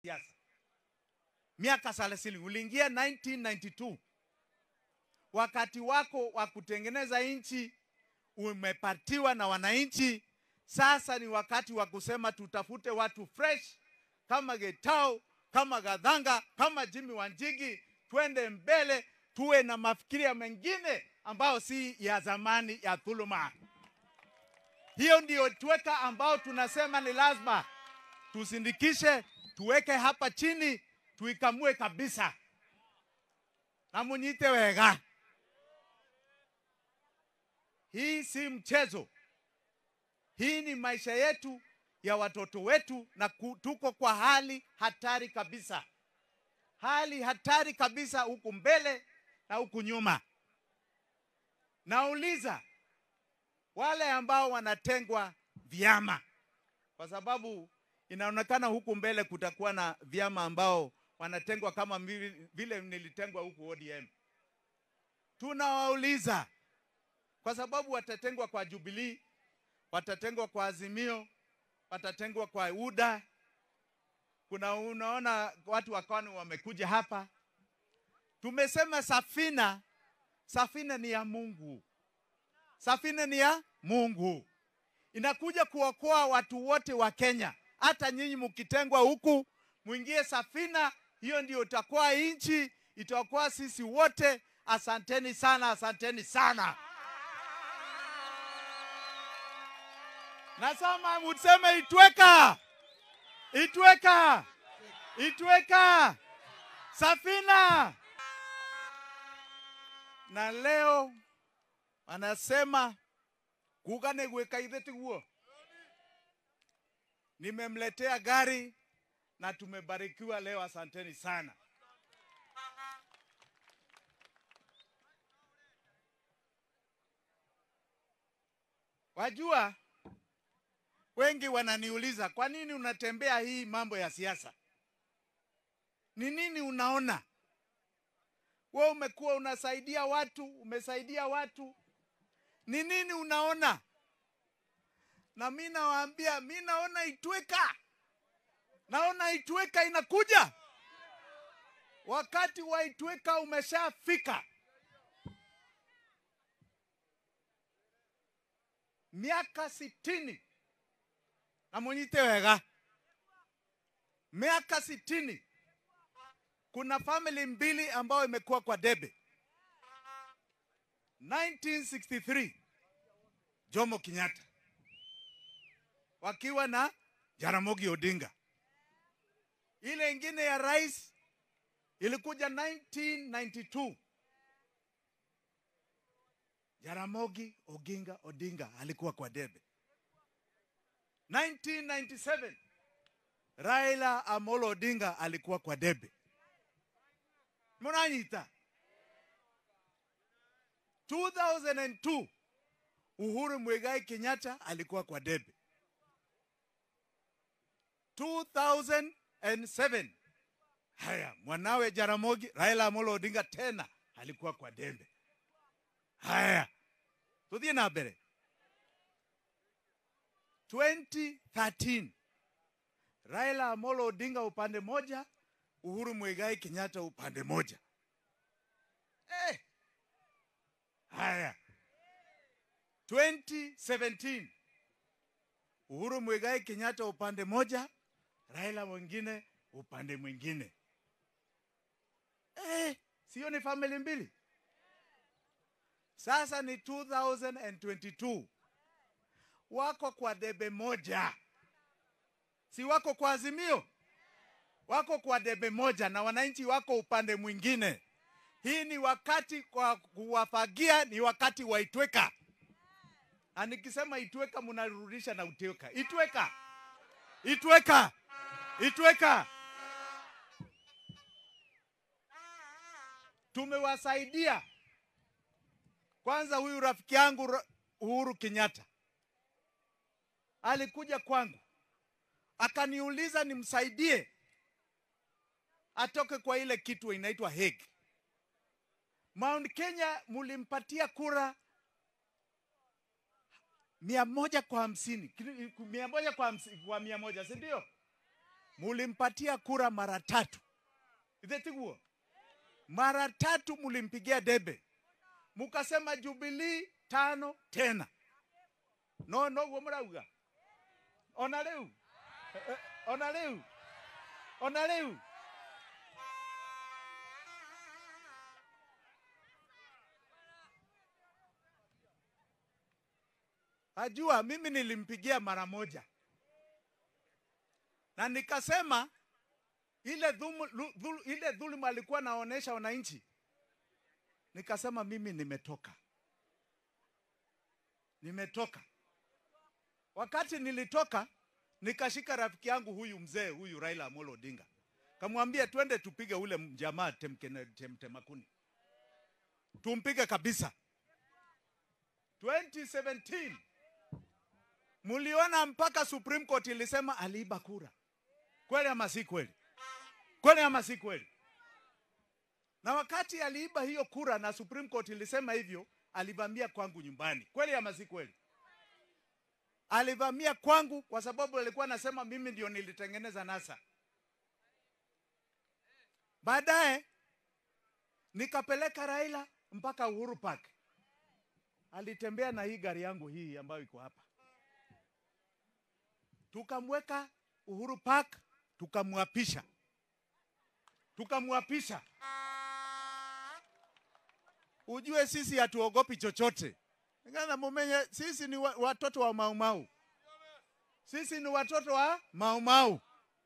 siasa miaka thelathini. Uliingia 1992 wakati wako wa kutengeneza nchi umepatiwa na wananchi. Sasa ni wakati wa kusema tutafute watu fresh kama Getao, kama Gadhanga, kama Jimmy Wanjigi, twende mbele, tuwe na mafikiria mengine ambayo si ya zamani ya dhuluma. Hiyo ndiyo tweka ambao tunasema ni lazima tusindikishe, tuweke hapa chini, tuikamue kabisa na munyite wega. Hii si mchezo, hii ni maisha yetu ya watoto wetu, na ku- tuko kwa hali hatari kabisa, hali hatari kabisa huku mbele na huku nyuma. Nauliza wale ambao wanatengwa vyama, kwa sababu inaonekana huku mbele kutakuwa na vyama ambao wanatengwa kama mimi- vile nilitengwa huku ODM. Tunawauliza kwa sababu watatengwa kwa Jubilee, watatengwa kwa Azimio, watatengwa kwa UDA. Kuna unaona watu wakani wamekuja hapa, tumesema safina, safina ni ya Mungu, safina ni ya Mungu, inakuja kuokoa watu wote wa Kenya. Hata nyinyi mkitengwa huku, mwingie safina hiyo, ndio itakuwa nchi, itakuwa sisi wote. Asanteni sana, asanteni sana. Nasema museme itweka, itweka, itweka safina. Na leo anasema kugane gweka itheti guo. Nimemletea gari na tumebarikiwa leo, asanteni sana. Wajua, wengi wananiuliza kwa nini unatembea hii mambo ya siasa? Ni nini unaona? We umekuwa unasaidia watu, umesaidia watu, ni nini unaona? Na mi nawaambia, mi naona Itweka, naona Itweka inakuja. Wakati wa Itweka umeshafika. Miaka sitini na munyite wega, miaka sitini. Kuna family mbili ambayo imekuwa kwa debe. 1963 Jomo Kenyatta wakiwa na Jaramogi Odinga. Ile ingine ya rais ilikuja 1992 Jaramogi Oginga Odinga alikuwa kwa debe. 1997 Raila Amolo Odinga alikuwa kwa debe. Mnanyita 2002 Uhuru Muigai Kenyatta alikuwa kwa debe. 2007 haya mwanawe Jaramogi Raila Amolo Odinga tena alikuwa kwa debe. Haya, tuthie na mbere. 2013 Raila Amolo Odinga upande moja, Uhuru Muigai Kenyatta upande moja. Eh. Haya. 2017 Uhuru Muigai Kenyatta upande moja, Raila mwingine upande mwingine. Eh, sio ni family mbili? Sasa ni 2022 wako kwa debe moja, si wako kwa Azimio, wako kwa debe moja na wananchi wako upande mwingine. Hii ni wakati kwa kuwafagia, ni wakati wa Itweka, na nikisema Itweka mnarudisha na Utweka. Itweka, Itweka, Itweka. Tumewasaidia kwanza. Huyu rafiki yangu Ra- Uhuru Kenyatta alikuja kwangu akaniuliza nimsaidie atoke kwa ile kitu inaitwa Hague. Mount Kenya mulimpatia kura mia moja kwa hamsini Kili- mia moja kwa, hamsi, kwa mia moja si ndio? mulimpatia kura mara tatu ithetiguo mara tatu mulimpigia debe mukasema Jubilee tano tena no noguo murauga ona riu Eh, eh, ona riu ona riu ajua mimi nilimpigia mara moja na nikasema ile dhumu, lu- dhul, ile dhuluma alikuwa naonesha wananchi, nikasema mimi nimetoka, nimetoka. Wakati nilitoka, nikashika rafiki yangu huyu mzee huyu Raila Amolo Odinga, kamwambia twende tupige ule mjamaa Temkene- Temtemakuni, tumpige kabisa. 2017 muliona mpaka Supreme Court ilisema aliiba kura. Kweli ama si kweli? Kweli ama si kweli? Na wakati aliiba hiyo kura na Supreme Court ilisema hivyo, alivamia kwangu nyumbani. Kweli ama si kweli? Alivamia kwangu kwa sababu alikuwa anasema mimi ndio nilitengeneza NASA. Baadaye nikapeleka Raila mpaka Uhuru Park. Alitembea na hii gari yangu hii ambayo iko hapa, tukamweka Uhuru Park, tukamwapisha tukamwapisha. Ujue sisi hatuogopi chochote. Ngana mumenye, sisi ni wa- watoto wa Maumau, sisi ni watoto wa Maumau.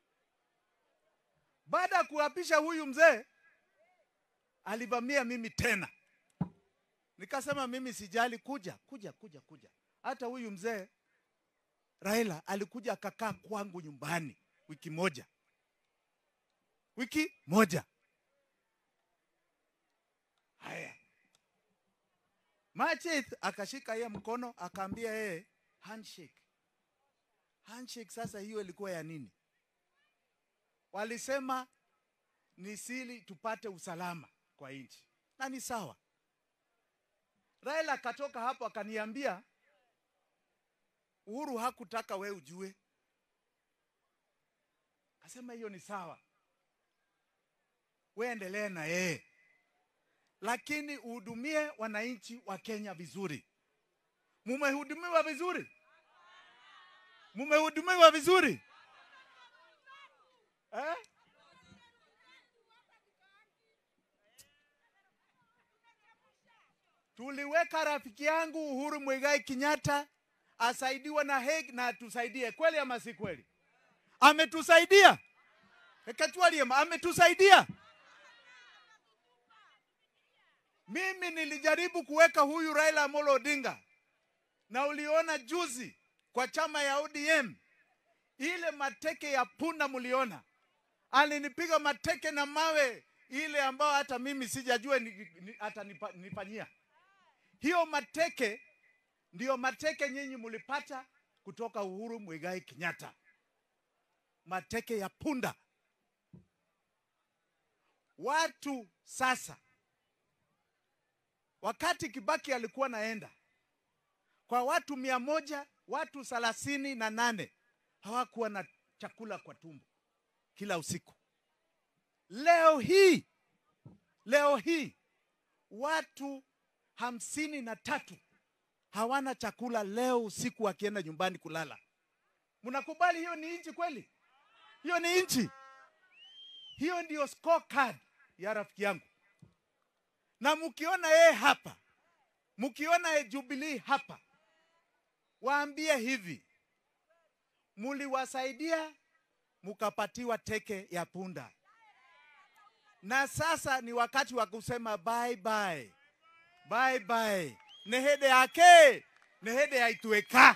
Baada ya kuapisha huyu mzee, alivamia mimi tena, nikasema mimi sijali, kuja kuja kuja kuja. Hata huyu mzee Raila alikuja akakaa kwangu nyumbani wiki moja wiki moja. Haya, Macheth akashika yeye mkono akaambia yeye handshake. Handshake sasa hiyo ilikuwa ya nini? Walisema ni sili tupate usalama kwa nchi, na ni sawa. Raila akatoka hapo akaniambia, Uhuru hakutaka we ujue. Akasema hiyo ni sawa we endelee na yeye, lakini uhudumie wananchi wa Kenya vizuri. Mumehudumiwa vizuri? Mumehudumiwa vizuri eh? Tuliweka rafiki yangu Uhuru Muigai Kenyatta asaidiwe na Hague na atusaidie, kweli ama si kweli? Ametusaidia Ekatwaliema, ametusaidia. Mimi nilijaribu kuweka huyu Raila Amolo Odinga, na uliona juzi kwa chama ya ODM ile mateke ya punda, mliona alinipiga mateke na mawe ile ambayo hata mimi sijajua ni, ni, atanifanyia hiyo mateke. Ndiyo mateke nyinyi mlipata kutoka Uhuru Muigai Kenyatta, mateke ya punda. Watu sasa wakati Kibaki alikuwa naenda kwa watu mia moja watu thelathini na nane hawakuwa na chakula kwa tumbo kila usiku. Leo hii leo hii watu hamsini na tatu hawana chakula leo usiku wakienda nyumbani kulala. Mnakubali hiyo ni nchi kweli? Hiyo ni nchi? Hiyo ndiyo scorecard ya rafiki yangu na mkiona yeye hapa, mkiona ye Jubilee hapa, waambie hivi, muliwasaidia mukapatiwa teke ya punda, na sasa ni wakati wa kusema bye bye, bye bye. Nĩ hĩndĩ yake, nĩ hĩndĩ ya Itweka.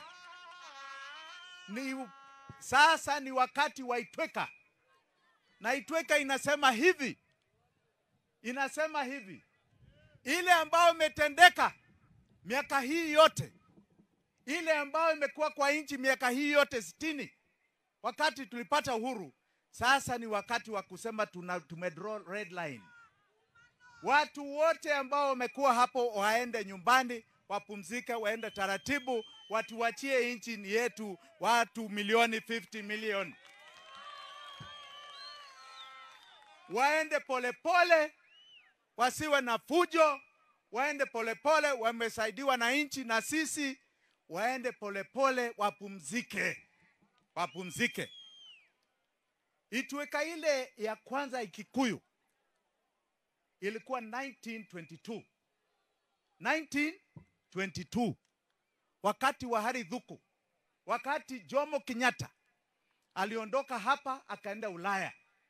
Ni sasa ni wakati wa Itweka, na Itweka inasema hivi, inasema hivi ile ambayo imetendeka miaka hii yote, ile ambayo imekuwa kwa nchi miaka hii yote sitini, wakati tulipata uhuru. Sasa ni wakati wa kusema tuna, tumedraw red line. Watu wote ambao wamekuwa hapo waende nyumbani, wapumzike, waende taratibu, watuachie nchi ni yetu, watu milioni 50 milioni. waende polepole pole, wasiwe na fujo, waende polepole, wamesaidiwa na nchi na sisi, waende polepole, wapumzike, wapumzike. Itweka ile ya kwanza Ikikuyu ilikuwa 1922 1922 wakati wa Hari Dhuku, wakati Jomo Kenyatta aliondoka hapa akaenda Ulaya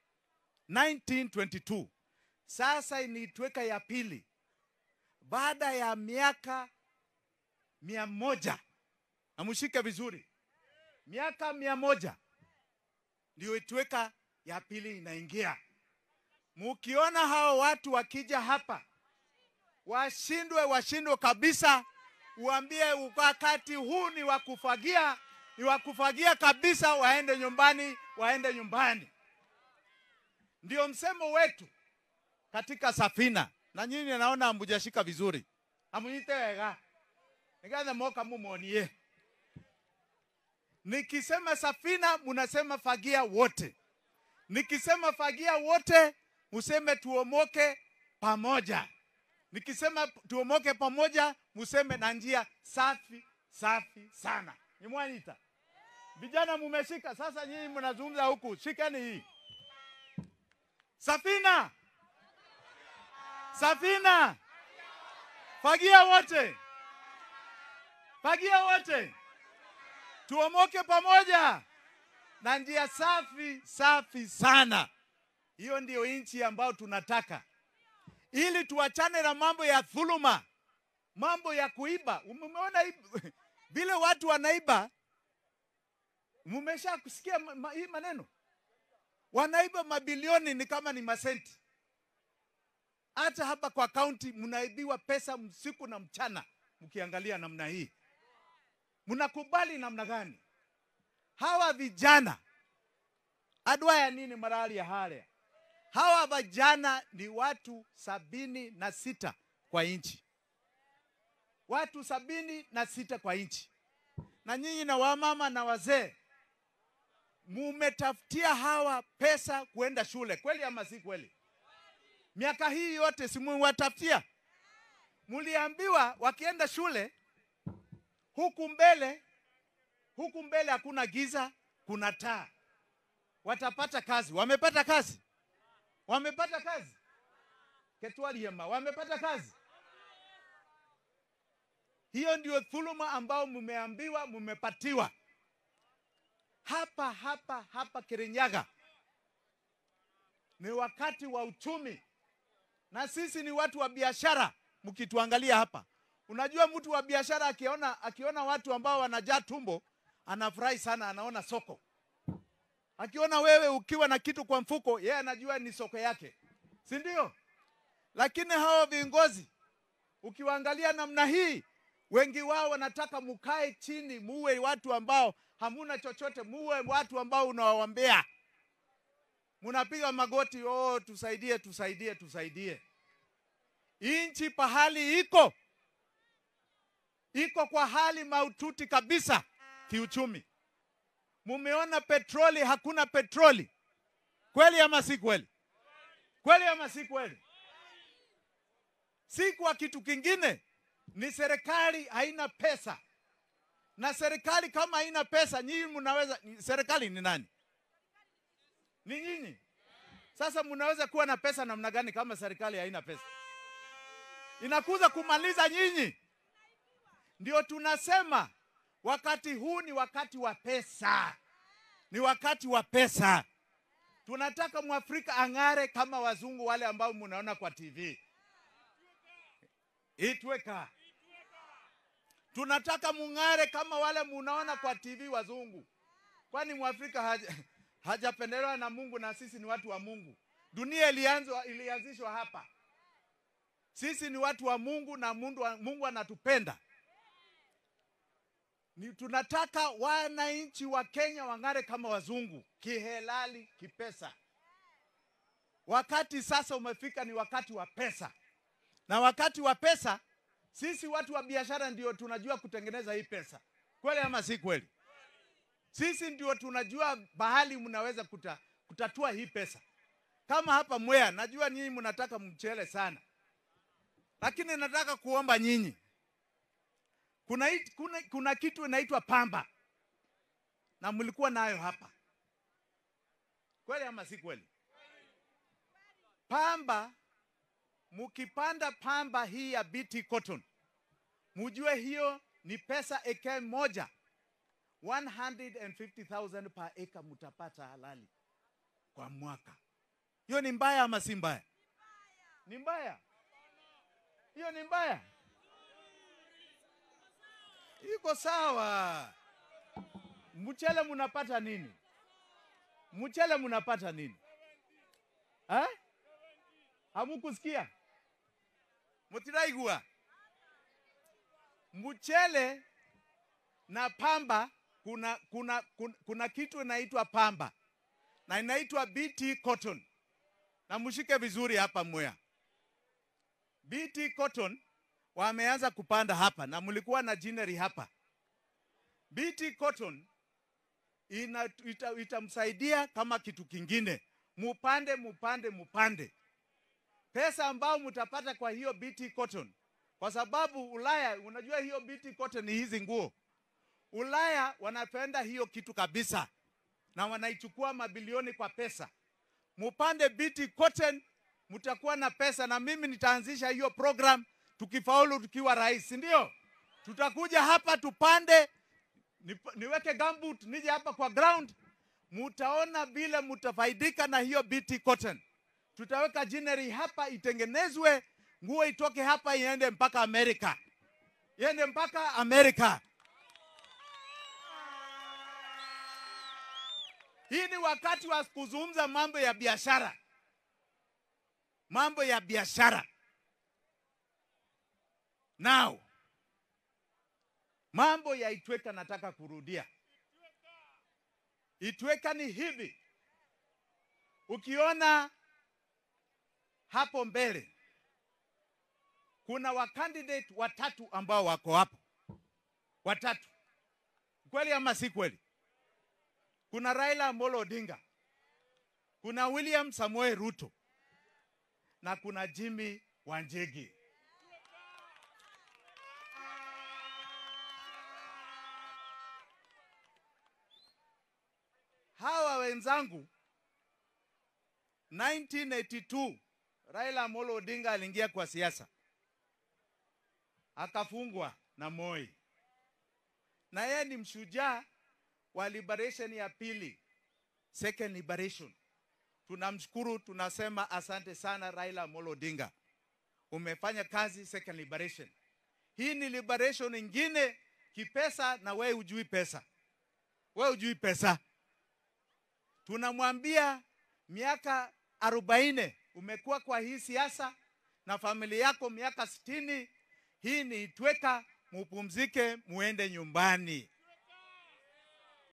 1922. Sasa iniitweka ya pili baada ya miaka mia moja, amushike vizuri, miaka mia moja ndio itweka ya pili inaingia. Mukiona hao watu wakija hapa washindwe, washindwe kabisa, uambie wakati huu ni wa kufagia, ni wa kufagia kabisa, waende nyumbani, waende nyumbani. Ndio msemo wetu katika safina, na nyinyi naona hamujashika vizuri, hamunyite wega nigathe moka mumuonie. Nikisema safina, munasema fagia wote. Nikisema fagia wote, museme tuomoke pamoja. Nikisema tuomoke pamoja, museme na njia safi safi sana. Nimwanita vijana, mumeshika sasa. Nyinyi mnazungumza huku, shikeni hii safina, safina, fagia wote, fagia wote, tuomoke pamoja na njia safi safi sana. Hiyo ndiyo nchi ambayo tunataka ili tuachane na mambo ya dhuluma, mambo ya kuiba. Umeona vile watu wanaiba? Mmesha kusikia ma, ma, hii maneno, wanaiba mabilioni, ni kama ni masenti. Hata hapa kwa kaunti mnaibiwa pesa msiku na mchana. Mkiangalia namna hii, mnakubali namna gani? Hawa vijana adwa ya nini marali ya hale hawa vijana ni watu sabini na sita kwa nchi, watu sabini na sita kwa nchi. Na nyinyi na wamama na wazee mumetafutia hawa pesa kuenda shule, kweli ama si kweli? Miaka hii yote si muwatafutia? Muliambiwa wakienda shule huku mbele, huku mbele hakuna giza, kuna taa, watapata kazi. Wamepata kazi? Wamepata kazi? Ketwaliema, wamepata kazi? Hiyo ndio dhuluma ambao mumeambiwa, mumepatiwa hapa hapa hapa Kirinyaga. Ni wakati wa uchumi, na sisi ni watu wa biashara. Mkituangalia hapa, unajua mtu wa biashara akiona, akiona watu ambao wanajaa tumbo anafurahi sana, anaona soko akiona wewe ukiwa na kitu kwa mfuko, yeye anajua ni soko yake, si ndio? Lakini hawa viongozi ukiwaangalia namna hii, wengi wao wanataka mukae chini, muwe watu ambao hamuna chochote, muwe watu ambao unawaombea, munapiga magoti, oh, tusaidie, tusaidie, tusaidie. Inchi pahali iko iko kwa hali maututi kabisa kiuchumi. Mumeona petroli, hakuna petroli. Kweli ama si kweli? Kweli ama si kweli? Si kwa kitu kingine, ni serikali haina pesa, na serikali kama haina pesa, nyinyi mnaweza. Serikali ni nani? Ni nyinyi. Sasa mnaweza kuwa na pesa namna gani kama serikali haina pesa? Inakuza kumaliza nyinyi. Ndio tunasema wakati huu ni wakati wa pesa, ni wakati wa pesa. Tunataka mwafrika ang'are kama wazungu wale ambao munaona kwa TV. Itweka, tunataka mung'are kama wale munaona kwa TV wazungu, kwani mwafrika haja, hajapendelewa na Mungu, na sisi ni watu wa Mungu. Dunia ilianzwa, ilianzishwa hapa. Sisi ni watu wa Mungu na Mungu, Mungu anatupenda ni tunataka wananchi wa Kenya wang'are kama wazungu kihelali, kipesa. Wakati sasa umefika, ni wakati wa pesa, na wakati wa pesa, sisi watu wa biashara ndio tunajua kutengeneza hii pesa. Kweli ama si kweli? Sisi ndio tunajua bahali mnaweza kuta, kutatua hii pesa. kama hapa Mwea, najua nyinyi mnataka mchele sana, lakini nataka kuomba nyinyi, kuna, hii- kuna, kuna kitu inaitwa pamba na mlikuwa nayo hapa, kweli ama si kweli? Pamba, mkipanda pamba hii ya BT cotton, mujue hiyo ni pesa eke moja 150,000 per acre mutapata halali kwa mwaka. Hiyo ni mbaya ama si mbaya? Ni mbaya. Hiyo ni mbaya. Iko sawa. Mchele munapata nini? Mchele munapata nini? Eh? Hamukusikia? Mutiraigua. Mchele na pamba kuna, kuna, kuna, kuna kitu inaitwa pamba na inaitwa BT cotton, na mshike vizuri hapa Mwea. BT cotton wameanza kupanda hapa na mlikuwa na jineri hapa. BT cotton ina, ita, itamsaidia kama kitu kingine, mupande mupande mupande pesa ambao mtapata kwa hiyo BT cotton, kwa sababu Ulaya, unajua hiyo BT cotton ni hizi nguo. Ulaya wanapenda hiyo kitu kabisa na wanaichukua mabilioni kwa pesa. Mupande BT cotton, mtakuwa na pesa, na mimi nitaanzisha hiyo program tukifaulu, tukiwa rais, si ndio? Tutakuja hapa tupande, nip- niweke gumboot, nije hapa kwa ground, mutaona vile mutafaidika na hiyo BT cotton. Tutaweka jineri hapa itengenezwe, nguo itoke hapa iende mpaka Amerika, iende mpaka Amerika. Hii ni wakati wa kuzungumza mambo ya biashara, mambo ya biashara. Now, mambo ya Itweka nataka kurudia. Itweka ni hivi, ukiona hapo mbele kuna wakandidate watatu ambao wako hapo, watatu. Kweli ama si kweli? Kuna Raila Amolo Odinga, kuna William Samoei Ruto na kuna Jimmy Wanjigi. Hawa wenzangu 1982 Raila Amolo Odinga aliingia kwa siasa akafungwa na Moi, na yeye ni mshujaa wa liberation ya pili, second liberation. Tunamshukuru, tunasema asante sana Raila Amolo Odinga, umefanya kazi second liberation. Hii ni liberation ingine kipesa, na wewe hujui pesa, wewe hujui pesa. Tunamwambia miaka arobaini umekuwa kwa hii siasa na familia yako miaka sitini. Hii ni Itweka, mupumzike, muende nyumbani.